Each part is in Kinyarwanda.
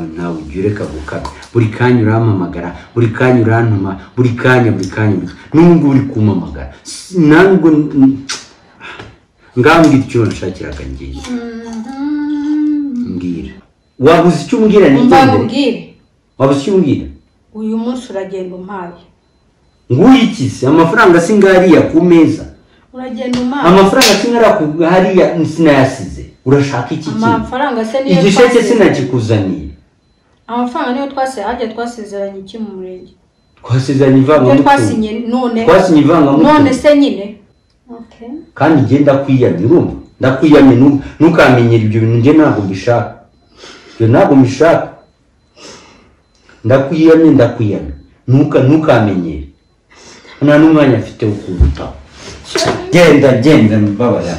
ibyo ureka gukabya buri kanya urampamagara buri kanya urantuma buri kanya buri kanya buri kanya n'ubu ngubu uri kumpamagara S- ntabwo ngambwira icyo wanashakiraga ngiye mbwira wabuze icyo umbwira nigendere mbabwire wabuze icyo umbwira uyu munsi uragenda umpaye nguyu iki se amafaranga asinga hariya ku meza uragenda umpaye amafaranga asinga hariya ku hariya sinayasize urashaka iki kintu amafaranga se niyo igisheke twasize- sinakikuzaniye amafaranga niyo twasize hajya twasezeranye iki mu murenge twasezeranye ibyo ivangamutungo twasinye none twasinye ivangamutungo none se nyine Okay. kandi njye ndakwiyamye urumva ndakwiyamye nu- ntukamenyere ibyo bintu njye ntabwo mbishaka ibyo ntabwo mbishaka ndakwiyamye ndakwiyamye Ntuka- ntukamenyere nta n'umwanya mfite wo kubitaho genda genda mbabara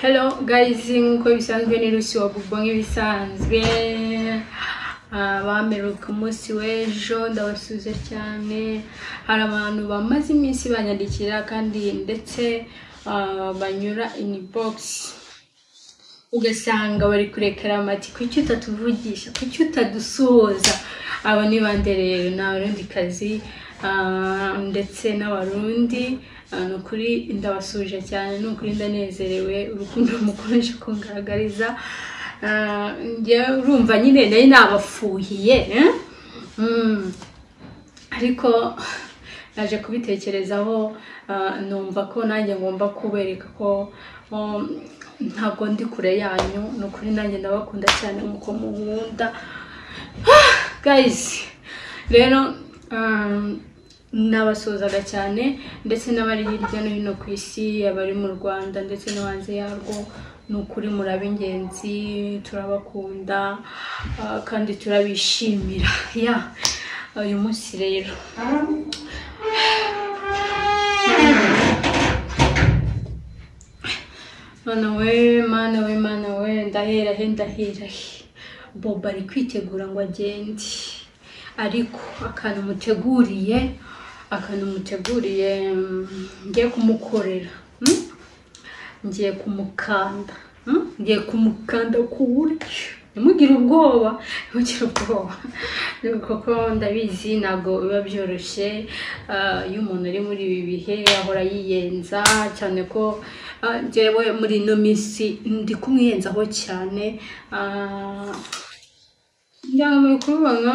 hello guys nk'uko bisanzwe ni rusi wa bubo nk'ibisanzwe Ah, bameruka umunsi w'ejo ndabasuze cyane hari abantu bamaze iminsi banyandikira kandi ndetse ah, banyura inbox ugasanga bari kurekera amati kuki utatuvugisha kuki utadusuhuza aba ni bande rero ni abarundikazi ah, ndetse n'abarundi Ah, ni ukuri ndabasuje cyane ni ukuri ndanezerewe urukundo mukomeje kungaragariza Ah, njyewe urumva nyine nari nabafuhiye eh? Mm. ariko naje kubitekerezaho ah, numva ko nanjye ngomba kubereka ko um, ntabwo ndi kure yanyu ni ukuri nanjye ndabakunda cyane nk'uko munkunda guys rero um, nabasuhuzaga cyane ndetse n'abari hirya no hino ku isi abari mu rwanda ndetse no hanze yarwo ni ukuri muraba ingenzi turabakunda ah, kandi turabishimira ya uyu munsi rero mana we mana we mana we ndahera he ndahera he bobo ari kwitegura ngo agende ariko akantu muteguriye akantu muteguriye mm, ngiye kumukorera mm? ngiye kumukanda mm? ngiye kumukanda ku buryo ntimugire ubwoba ntimugire ubwoba kuko ndabizi ntabwo biba byoroshye ah, iyo umuntu ari muri ibi bihe ahora yiyenza cyane ko ah, njyewe muri ino minsi ndi kumwiyenzaho cyane ah, ndambaye kubibona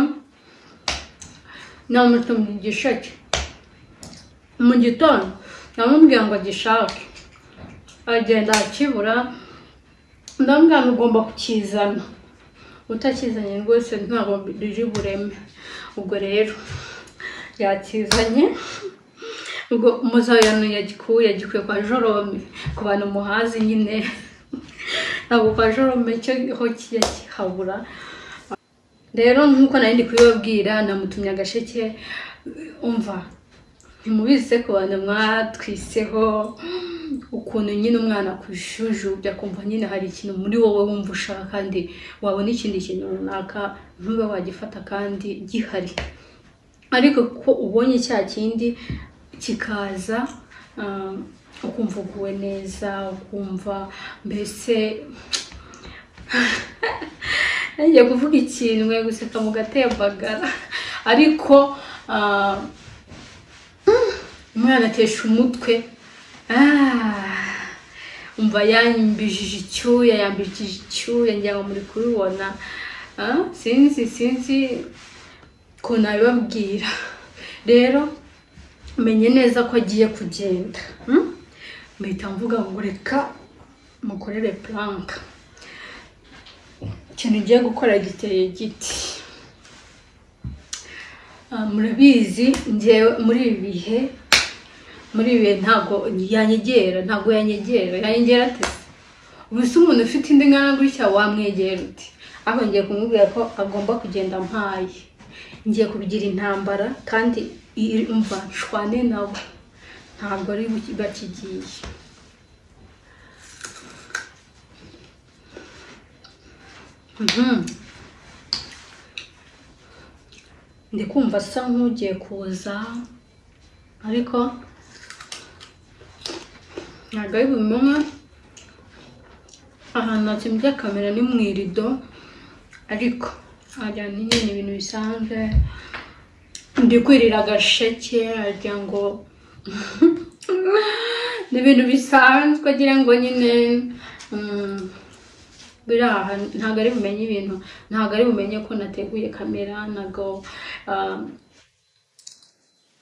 namuta mu gisheke mu gitondo namubwira ngo agishake agenda akibura ndamubwira ngo ugomba kukizana utakizanye rwose ntabwo riri bureme ubwo rero yakizanye ubwo umuzayano yagikuye yagikuye kwa jorome ku bantu muhazi nyine ntabwo kwa jorome cyo ho kihabura rero nk'uko nari ndi kubibabwira namutumye agasheke umva ntimubizi ku bantu mwatwiseho ukuntu nyine umwana akujujubya akumva nyine hari ikintu muri wowe wumva ushaka kandi wabona ikindi kintu runaka ntube wagifata kandi gihari ariko ko ubonye cya kindi kikaza ah, ukumva uguwe neza ukumva mbese ngiye kuvuga ikintu mwe guseka mugatembagara ariko ah, mm, umwana atesha umutwe Ah, umva yambijije icyuya yambijije icyuya ngira ngo muri kubibona Ah, sinzi sinzi ukuntu abibabwira rero menye neza ko agiye kugenda mm? mpita mvuga ngo reka mukorere puranka ikintu ugiye gukora giteye giti Ah, murabizi njyewe muri ibi bihe muri ibi bihe ntabwo yanyegera ntabwo yanyegera yanyegera ate se? ubu se umuntu ufite indi ngana gutya wamwegera uti ahubwo ngiye kumubwira ko agomba kugenda mpaye ngiye kubigira intambara kandi iri- umva nshwane nabo ntabwo ari buki- bakigiye Mhm. ndi kumva asa nk'ugiye kuza ariko ntabwo ari bubimenye ahantu nakimbye kamera ni mu irido ariko ajya nyine ni ibintu bisanzwe ndi kwirira agasheke agira ngo ni ibintu bisanzwe agira ngo nyine mm, biri aha ntabwo ari bumenye ibintu ntabwo ari bumenye ko nateguye kamera ntabwo ah,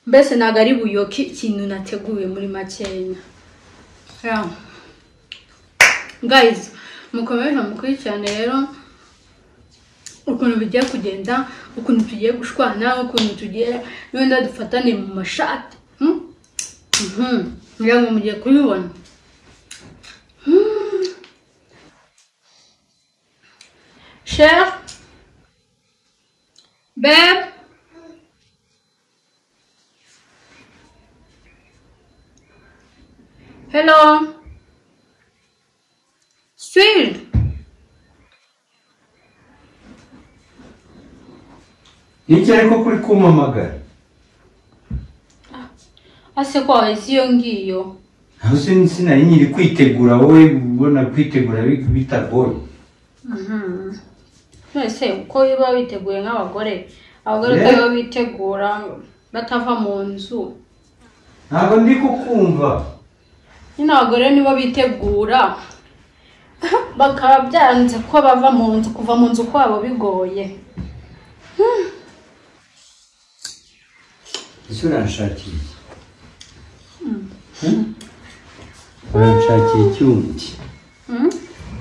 mbese ntabwo ari buyoke ikintu nateguye muri makeya Yeah. guys mukomeje mukurikirane rero ukuntu bigiye kugenda ukuntu tugiye gushwana ukuntu tugiye wenda dufatane mu mashati hmm? Mhm. ngira ngo mugiye kubibona Hmm. Cher, babe, hello, sweet. niki ariko kuri kumamagara ase ko wahise iyo ngiyo aho sin- sinari nyiri kwitegura wowe ubona kwitegura bi- bitagoye mwese uko biba biteguye nk'abagore abagore uko Yeah. biba bitegura batava mu nzu ntabwo ndi kukumva nyine abagore nibo bitegura bakaba byanze ko bava mu nzu kuva mu nzu kwabo bigoye ese uranshakira iki? Hmm? uranshakira iki wundi Hmm?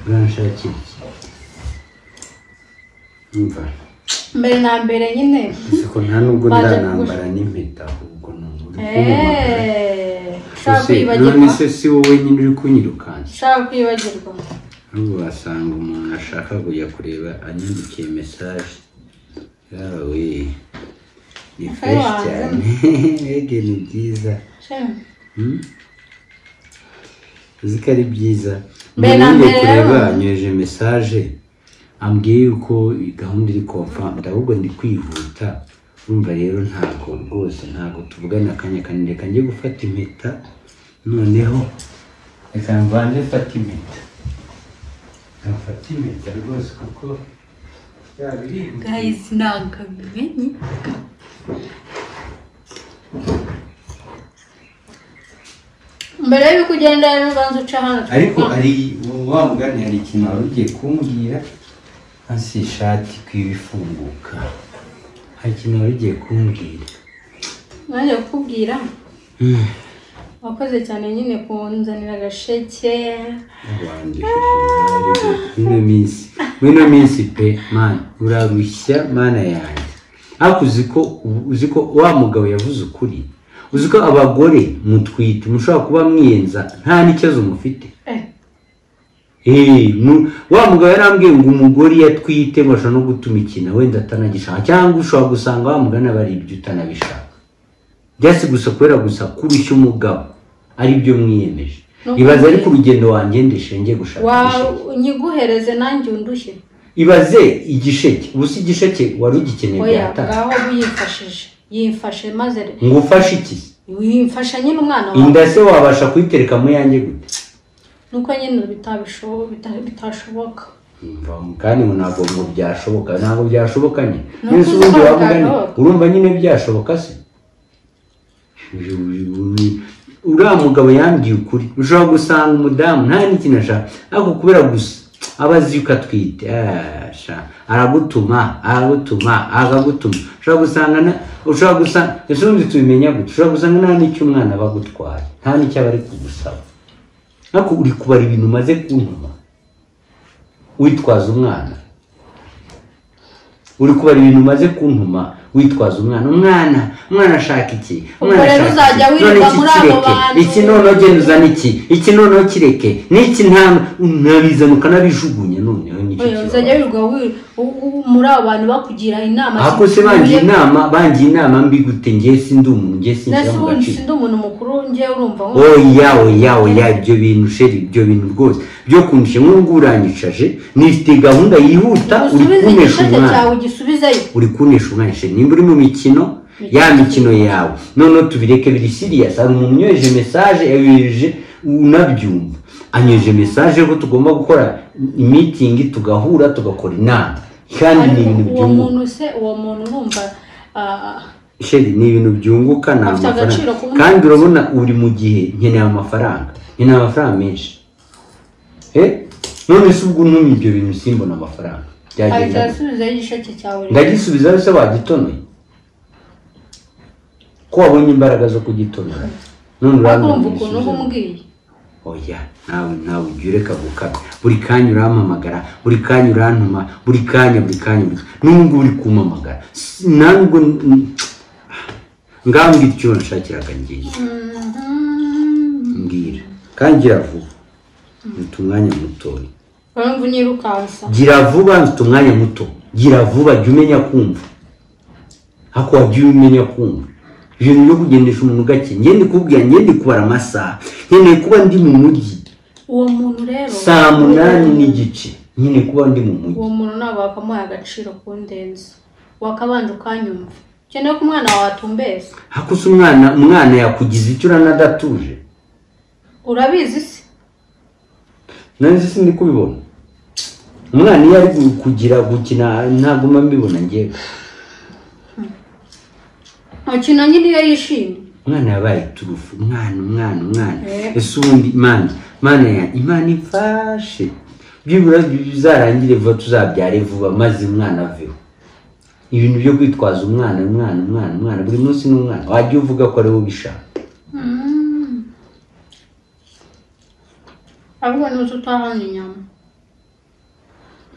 uranshakira iki umva mbere na mbere nyine ese ko nta nubwo Baje ndanambara n'impeta ahubwo ni uburyo kumamagara eeeeh ushaka Ese, none kwibagirwa se si wowe nyine uri kunyirukansa ushaka kwibagirwa ahubwo wasanga umuntu ashaka kujya kureba anyandikiye mesaje yawe ni fresh wanze. cyane mbega ni byiza Shema. Hmm? uzi ko ari byiza Mbere na ngiye mbere kureba rero. anyoheje mesaje ambwiye yuko gahunda iri confirmed ahubwo ndi kwihuta urumva rero ntabwo rwose ntabwo tuvugana akanya kanini reka njye gufata impeta noneho reka mbanze mfate impeta mfate impeta rwose kuko yabirihuta guys ntabwo bimenye mbere y'uko ugenda rero ubanza uca hano ariko hari wa mugani hari ikintu wari ugiye kumbwira hasi ishati ku ifunguka hari ikintu wari ugiye kumbwira nanjye kukubwira Hmm. wakoze cyane nyine kunzanira agasheke wandikishije nabi ino minsi muri ino minsi pe mani urarushya mana yanjye ariko uzi ko uzi ko wa mugabo yavuze ukuri uzi ko abagore mutwite mushobora kuba mwiyenza nta n'ikibazo mufite Eh, Eh, mu- wa mugabo yarambwiye ngo umugore iyo atwite bashobora no gutuma ikintu wenda atanagishaka cyangwa ushobora gusanga wa mugani aba ari ibyo utanabishaka byasi gusa kubera gusa kurushya umugabo ari byo mwiyemeje Ni ibaze ukuri. ariko urugendo wanjye ndeshenge gushaka wa igisheke nyiguhereze nanjye undushye ibaze igisheke ubu si igisheke wari ugikeneye oya byatanga ngaho wiyifashije yifashe maze re- ngo ufashe iki wimfasha nyine umwana wawe inda se wabasha kuyitereka mu yanjye gute nuko nyine bitabishobo- bita- bitashoboka kandi ngo ntabwo ngo byashoboka ntabwo byashoboka nyine Ni mbese ubundi ukuvuga wavuga nyine byashoboka. urumva nyine byashoboka se uriya mugabo yambwiye ukuri ushobora gusanga umudamu nta n'ikintu ashaka ariko kubera gusa aba azi yuko atwite ah, sha, aragutuma aragutuma akagutuma ushobora gusanga na- ushobora gusanga ese ubundi tubimenya gute ushobora gusanga nta n'icyo umwana aba agutwaye nta n'icyo aba ari kugusaba ariko uri kubara ibintu umaze kuntuma witwaza umwana uri kubara ibintu umaze kuntuma witwaza umwana umwana umwana ashaka iki umwana Ubwo rero ashaka iki? uzajya wirirwa None iki muri abo kireke? bantu. iki noneho genda uzane iki iki noneho kireke n'iki nta unabizana ukanabijugunya noneho nicyo oya kibazo uzajya wirirwa wi- u- u- muri abo bantu bakugira inama ariko se bangiye zikwiriye. inama bangiye inama mbi gute njye sindi umuntu njye nasi sinshyira mu ubundi gaciro sindi umuntu mukuru njyewe urumva nko oya oya oya ibyo bintu sheri ibyo bintu rwose byo kunsha nk'ubu uranyicaje nifite gahunda yihuta uri usubize kunesha igisheke umwana cyawe ugisubizeyo uri kunesha umwana sheri nimba uri mu mikino ya mikino yawe noneho tubireke biri siriyasi hari umuntu unyoheje mesaje yoheje unabyumva anyoheje mesaje ko tugomba gukora imitingi tugahura tugakora inama kandi ni ariko ibintu uwo byunguka muntu se uwo muntu urumva ah, sheri ni ibintu byunguka ni Afite agaciro amafaranga kubona- kandi urabona uri mu gihe nkeneye amafaranga nkeneye amafaranga menshi Eh, none se ubwo ntumye ibyo bintu simbona amafaranga ahita byagenda gute? asubizeyo igisheke cyawe ndagisubiza se wagitonoye ko wabonye imbaraga zo kugitonora none ariko urambwira urumva ngo ukuntu uba usubize. umbwiye oya nawe nawe ujya ureka gukabya buri kanya urampamagara buri kanya urantuma buri kanya buri kanya buri kanya nubwo uri kumpamagara S- ntabwo ngambwira icyo wanshakiraga ngira mbwira kandi gira vuba mfite umwanya mutoya urumva unyirukansa gira vuba mfite umwanya muto gira vuba jya umenya kumva ariko wajya umenya kumva ibintu byo kugendesha umuntu gake ngende kubwira ngende kubara amasaha nkeneye kuba ndi mu mujyi uwo muntu rero saa munani n'igice nyine kuba ndi mu mujyi uwo muntu ntabwo wakamuha agaciro ku ndenzi wakabanje ukanyumva ukeneye ko umwana wawe atumbeza ariko se umwana umwana yakugize icyo uranadatuje urabizi se nanjye sindi kubibona umwana iyo ari kugira gukina ntabwo mba mbibona ngewe ukina nyine iyo yishimye umwana yabaye turufu umwana umwana umwana Eh. ese ubundi imana imana yanjye imana ifashe byibura bizarangire vuba tuzabyare vuba maze umwana aveho ibintu byo kwitwaza umwana umwana umwana umwana buri munsi ni umwana wajya uvuga ko ari wowe ubishaka ahubwo n'uzi utahana inyama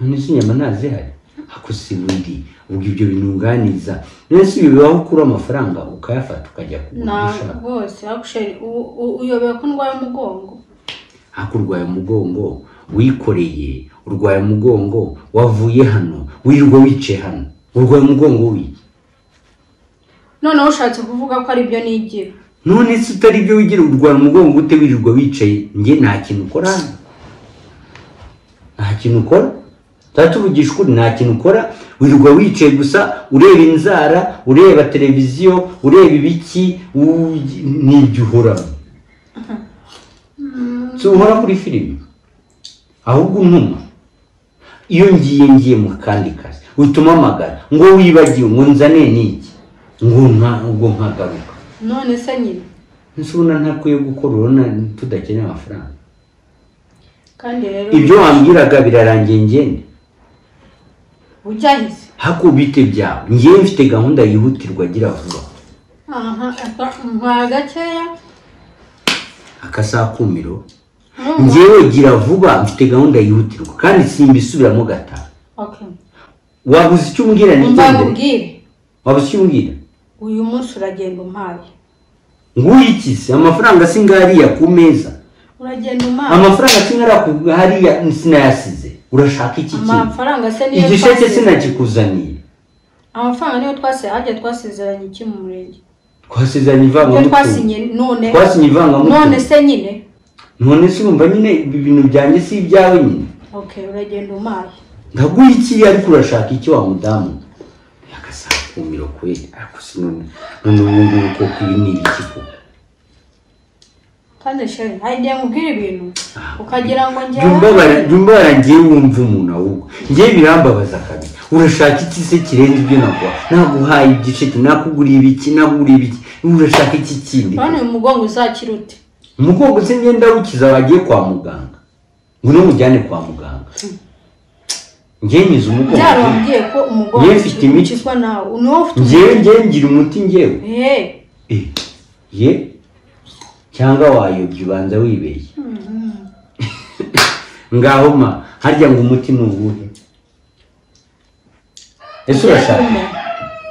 none se inyama ntazihari ako si bundi ubwo ibyo binunganiza none se ibi bibaho ukura amafaranga ukayafata ukajya kugura ibyo ntabwo ushaka rwose akusheri uyobewe ko ndwaye umugongo ariko urwaye umugongo wikoreye urwaye umugongo wavuye hano wirirwa wicaye hano urwaye umugongo wi noneho ushatse kuvuga ko ari byo nigira none se utari byo wigira urwara umugongo ute wirirwa wicaye njye nta kintu ukora hano nta kintu ukora tuba tuvugisha ukuri nta kintu ukora wirirwa wicaye gusa ureba inzara ureba televiziyo ureba ibiki u- n'ibyo uhoramo si uhora kuri filime ahubwo untuma iyo ngiye ngiye mu kandi kazi uhita umpamagara ngo wibagiwe ngo nzane n'iki ngo nka- ngo nkagaruka none se nyine ese ubona ntakwiye gukora urabona tudakeneye amafaranga kandi rero ibyo wambwiraga birarangiye ngende ujyahize hakubite byawe ngewe mfite gahunda yihutirwa gira vuba aha nkwaye gakeya akasaha kumiro urumva? ngewe gira vuba mfite gahunda yihutirwa kandi simbisubiramo gataha Okay. wabuze icyo umbwira mbaye ntigendere ubwire wabuze icyo umbwira uyu munsi uragenda umpaye nguyikize amafaranga singariya ku meza uragenda umpaye amafaranga singariya sinayasize urashaka iki kintu amafaranga se niyo igisheke twasezeranye. sinakikuzaniye amafaranga niyo twasize hajya twasezeranye iki mu murenge twasezeranye niyo ivangamutungo twasinye none twasinye ivangamutungo none se nyine none se urumva nyine ibi bintu byanjye si ibyawe nyine okay uragenda umpaye ndaguha iki ariko urashaka iki wa mudamu yagasakumiro kweli ariko si none none ubu ngubu koko ibi ni ibiki koko kandi sheri ntagiye nkubwira ibintu Ah. ukagira ngo Jya njyewe umbabara ngewe wumva umuntu ahubwo ngewe birambabaza kabiri urashaka iki se kirenze ibyo naguha naguhaye igiceki nakuguriye ibiki nakuguriye ibiki urashaka iki kindi none uyu mugongo uzakira ute umugongo se ngenda awukiza bagiye kwa muganga ngo n'umujyane kwa muganga ngewe nyize umugongo byari wambwiye ko umugongo Yewe mfite imiti. ukizwa nawe niwo ufite ngewe ngewe ngira umuti ngewe Eh, Eh, ye cyangwa wayobya ubanza wibeshye ngaho ma harya ngo umuti ni uwuhe ese urashaka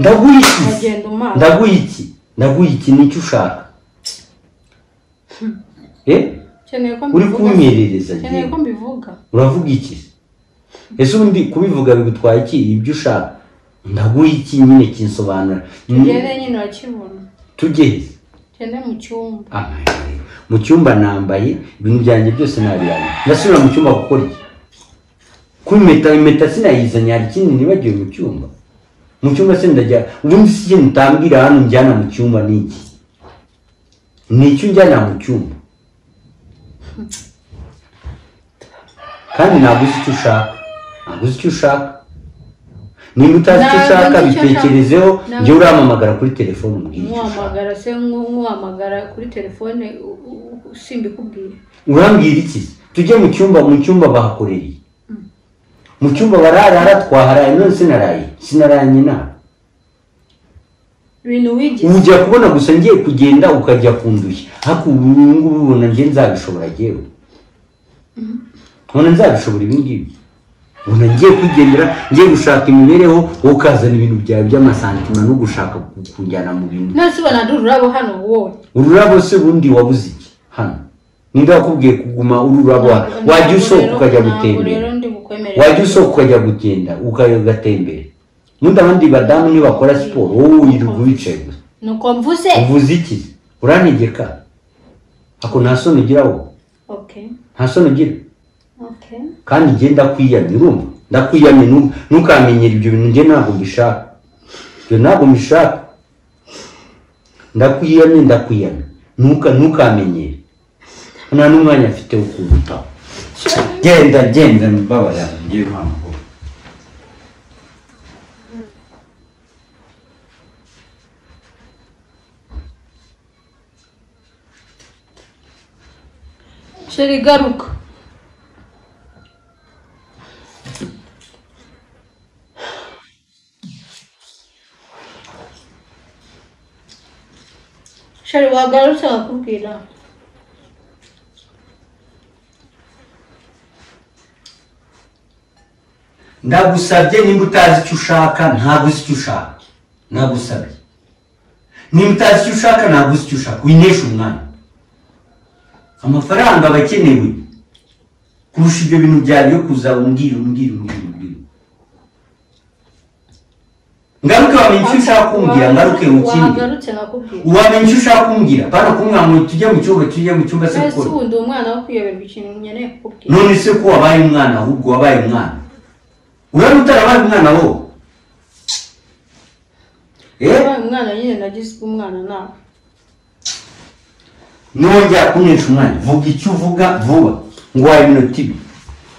ndaguha iki Uragenda umara. ndaguha iki ndaguha iki nicyo ushaka Eh, ukeneye ko uri mbivuga kunyerereza ukeneye ngewe ko mbivuga uravuga iki ese ubundi kubivuga bigutwaye iki ibyo ushaka ndaguha iki nyine kinsobanura Mm, tugende nyine urakibona tujye he? tugende mu cyumba Amahirwe. mu cyumba nambaye ibintu byanjye byose nabiranye ndasubira mu cyumba gukora iki ko impeta impeta sinayizanye hari ikindi nibagiwe mu cyumba mu cyumba se ndajya ubundi si ikintu utambwira hano njyana mu cyumba ni iki ni icyo njyana mu cyumba kandi ntabwo uzi icyo ushaka ntabwo uzi icyo ushaka niba utazi icyo Ntabwo ushaka nzi icyo nshaka. bitekerezeho Ntabwo- njyewe urampamagara kuri telefone umbwire icyo ushaka nkuhamagara se nku- nkuhamagara kuri telefone u- u- u- simbikubwire urambwira iki tujye mu cyumba mu cyumba bahakoreye mu cyumba bararara twaharaye none sinaraye sinaranye nawe ibintu wigize ujya kubona gusa ngiye kugenda ukajya kundushya ariko ubu ngubu ubona njye nzabishobora njyewe ubona nzabishobora ibi ngibi ubona ngiye kwigendera ngiye gushaka imibereho wowe ukazana ibintu byawe by'amasantima no gushaka ku- kujyana mu bintu nasi ubona dore urabo hano wowe ururabo se bundi wabuze iki hano ninde wakubwiye kuguma ururabo hano? wajya usohoka ukajya gutembera wajya usohoka ukajya kugenda ukajya ugatembera nundi abandi badamu niyo bakora siporo wowe wirirwa wicaye gusa nuko mvuze uvuze iki urantegeka ako nta soni ugira wowe okay nta soni ugira okay kandi njye ndakwiyamye urumva ndakwiyamye nu- ntukamenyere ibyo bintu njye ntabwo mbishaka ibyo ntabwo mbishaka ndakwiyamye ndakwiyamye Ntuka- ntukamenyere nta n'umwanya afite wo kuwitaho genda genda mbabara ngiye mpamvu sheri garuka sheri wagarutse bakubwira ndagusabye nimba utazi icyo ushaka ntabwo uzi icyo ushaka ndagusabye nimba utazi icyo ushaka ntabwo uzi icyo ushaka winesha umwanya amafaranga aba akenewe kurusha ibyo bintu byawe byo kuza umbwira umbwira umbwira umbwira ngaruke wamenya icyo ushaka kumbwira ngaruke ukindi wagarutse nakubwira wamenya icyo ushaka kumbwira pana kumwamura tujye mu cyumba tujye mu cyumba se ese gukora ubu ndi umwana wo kuyoberwa ikintu nkeneye kukubwira none se ko wabaye umwana ahubwo wabaye umwana urabona utarabaye umwana wowe eh wabaye umwana nyine nagizwe umwana nawe nongera kunesha umwanya vuga icyo uvuga vuba ngo waye iminota ibiri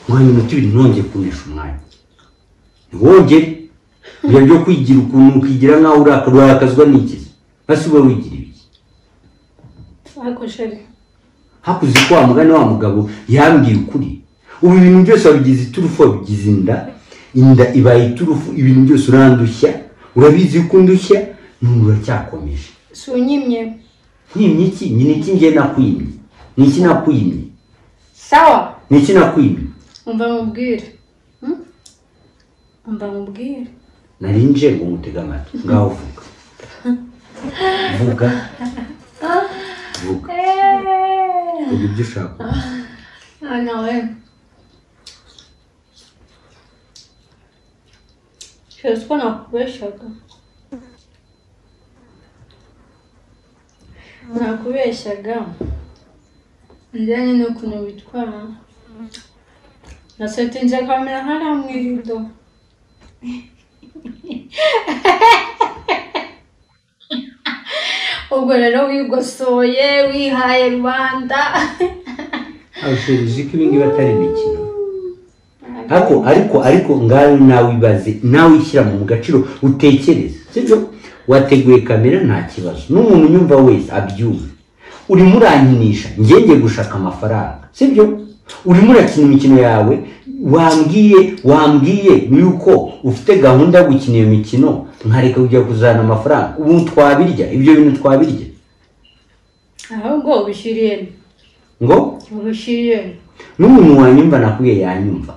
ngo waye iminota ibiri nongeye kunesha umwanya ntiwongere ibyo byo kwigira ukuntu ukigira nk'aho urakara urakazwa n'ikizi hasi uba wigira ibiki ariko sheri hakuze ko wa mugani wa mugabo yambwiye ukuri ubu ibintu byose wabigize iturufu wabigize inda inda ibaye iturufu ibintu byose urandushya urabizi ko undushya none uracyakomeje si unyimye nkwimye iki Ni niki ngiye nakwimye ni iki nakwimye sawa ni iki nakwimye umva mubwire Hmm? umva mubwire nari nje ngo ngutege amatwi ngaho vuga vuga vuga vuga ibyo ushaka Ah, no, eh. Sheri ko nakubeshaga nakubeshaga ndanye n'ukuntu witwara nasetinze kamera hariya mu irido ubwo rero wigosoye wihaye rubanda abashirizi ko ibingibi atari imikino ariko ariko ariko ngaho nawe ibaze nawe ishyira mu gaciro utekereze sibyo wateguye kamera nta kibazo n'umuntu unyumva wese abyumva urimo urankinisha njye ngiye gushaka amafaranga sibyo urimo urakina imikino yawe wambwiye wambwiye yuko ufite gahunda yo gukina iyo mikino nkareka kujya kuzana amafaranga ubu twabirya ibyo bintu twabirya ahubwo ubishyiriyemo ngo ubishyiriyemo n'umuntu wanyumva nakwiye yanyumva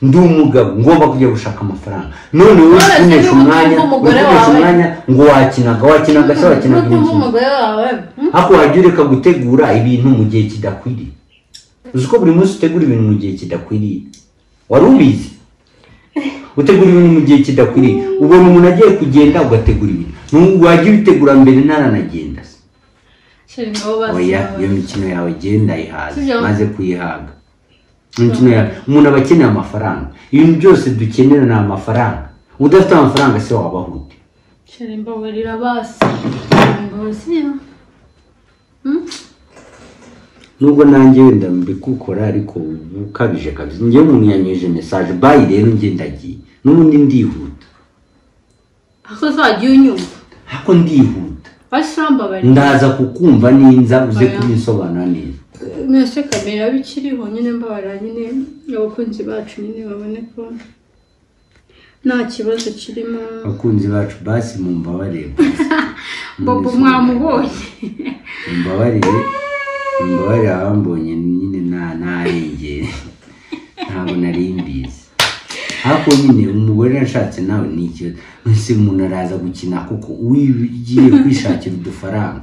ndi umugabo ngomba kujya gushaka amafaranga none wowe None se ukoresha niba umwanya utumva umugore ukoresha wawe? umwanya ngo wakinaga wakinaga se wakinaga N'utumva imikino umugore wawe hmm? ariko wajya ureka gutegura ibintu mu gihe kidakwiriye uzi ko buri munsi utegura ibintu mu gihe kidakwiriye wari ubizi utegura ibintu mu gihe kidakwiriye ubona umuntu agiye kugenda ugategura ibintu Nu- wajya ubitegura mbere ntaranagenda se sheri nabo oya iyo bazi mikino yawe genda yihaze Sibyo. maze kuyihaga imikino yawe umuntu aba akeneye amafaranga ibintu byose dukenera ni amafaranga udafite amafaranga se wabaho ute sheri mbabarira basi mbazi nubwo nanjye wenda mbikukora ariko ubu ukabije kabisa njyewe umuntu yanyeje mesaje bayi rero njye ndagiye n'ubundi ndihuta aho uzajya unyumva ariko ndihuta basi mbabarira ndaza kukumva ninza uze Oya. kubisobanura neza mwese kamera bikiriho nyine mbabarira nyine abakunzi bacu nyine babone ko nta kibazo kirimo abakunzi bacu basi mumbabarire bobo mwamubonye mumbabarire mumbabarire abambonye nyine nta ntarengere ntabwo nari mbizi ariko nyine umugore nashatse nawe ni ikibazo ese umuntu araza gukina kuko ugiye kwishakira udufaranga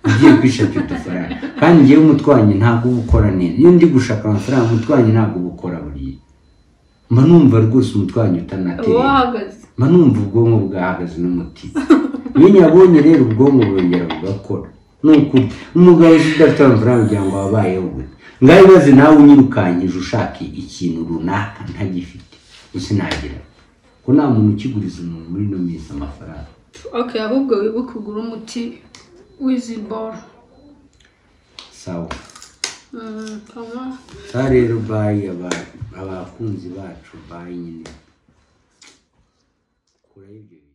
ugiye kwishakira udufaranga kandi ngewe umutwanyi ntabwo uba ukora neza iyo ndi gushaka amafaranga umutwanyi ntabwo uba ukora buriya mba numva rwose umutwanyi uba utanatera wahagaze mba numva ubwonko bwahagaze n'umutima iyo nyabonye rero ubwonko burongera bugakora ni ukuri umugabo uzi udafite amafaranga kugira ngo wabayeho we ngaho ibaze nawe unyirukankije ushaka ikintu runaka ntagifite gusa nagira ko nta muntu ukiguriza umuntu muri ino minsi amafaranga ok ahubwo wibuke ugura umuti w'iziboro sawa kama saa rero bayi aba- abakunzi bacu bayi nyine kuraho ibyo bintu